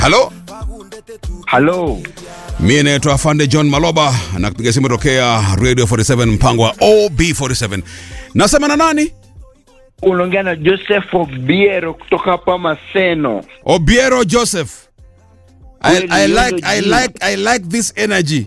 halo Halo, mi naitwa afande john maloba na kupiga simu tokea radio 47 mpango wa ob47 nasema na nani unaongea na Joseph Obiero kutoka hapa Maseno. obiero joseph I, Kweli, I, hilo like, I, jina. like, I like this energy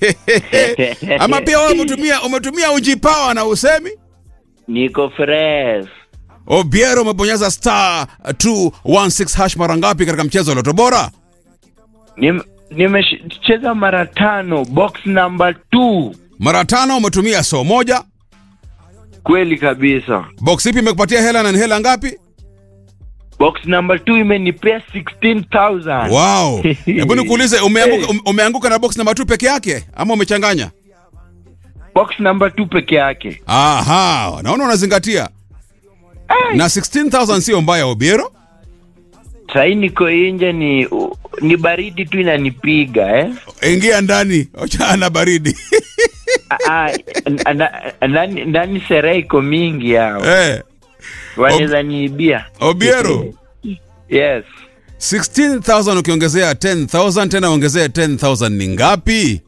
ama pia wewe umetumia umetumia ujipawa na usemi Niko fresh. obiero umebonyeza star 216 hash mara ngapi katika mchezo wa loto bora Nim- Nimecheza mara tano, box number 2. mara tano umetumia so moja Kweli kabisa. box ipi imekupatia hela na ni hela ngapi Box number 2 imenipea 16,000. wow hebu nikuulize umeanguka, ume- umeanguka na box namba 2 peke yake ama umechanganya Box number 2 peke yake. aha naona unazingatia Ai, na 16000 sio mbaya obiero Sahii niko nje ni ni baridi tu inanipiga eh. ingia ndani ochana na baridi Ah, ah, na- ndani ndani sherehe iko mingi hao. eh, Wanaweza niibia. obiero Yes. 16000 ukiongezea 10000 tena ongezea 10000 ni ngapi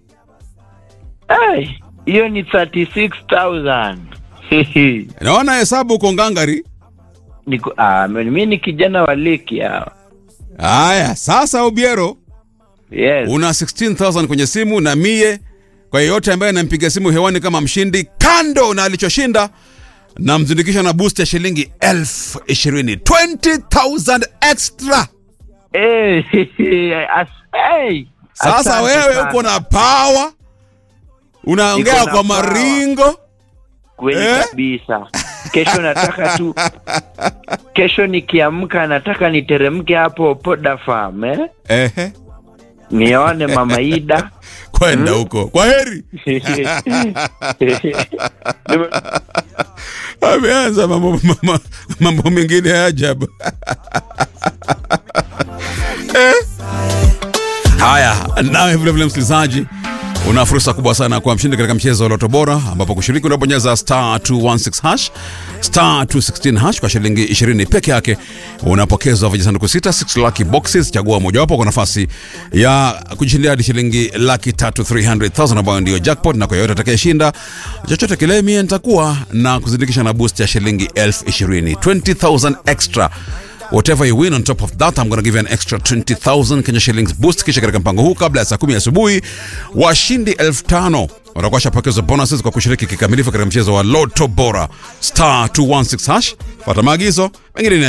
Ai, hiyo ni 36,000. naona hesabu uko ngangari Niko ah, mimi ni kijana wa leki hao. haya sasa obiero Yes. una 16000 kwenye simu na mie kwa yeyote ambaye anampiga simu hewani kama mshindi kando na alichoshinda namzindikisha na boost ya shilingi elfu ishirini 20000 extra Eh, as, hey. sasa Asante wewe sana. uko na pawa unaongea Niko na kwa power. maringo kweli Eh? kabisa. Kesho nataka tu kesho nikiamka nataka niteremke hapo Poda Farm eh? ehe Nione Mama Ida. kwenda huko kwa heri Nime- ameanza mambo, mambo, mambo mengine ya ajabu Eh. haya nawe vilevile msikilizaji una fursa kubwa sana kwa mshindi katika mchezo wa loto bora ambapo kushiriki unabonyeza star 216 hash star 216 hash kwa shilingi 20 peke yake unapokezwa vijisanduku 6 6 lucky boxes chagua mojawapo kwa nafasi ya kujishindia hadi shilingi laki tatu 300000 ambayo ndio jackpot na kwa yoyote atakayeshinda chochote kile mie nitakuwa na kuzindikisha na boost ya shilingi elfu ishirini 20000 extra whatever you win on top of that i'm gonna give you an extra 20000 kenya shillings boost kisha katika mpango huu kabla ya saa kumi asubuhi washindi elfu tano watakuwa washapokezwa bonuses kwa kushiriki kikamilifu katika mchezo wa loto bora star 216 hash fata maagizo mengine ni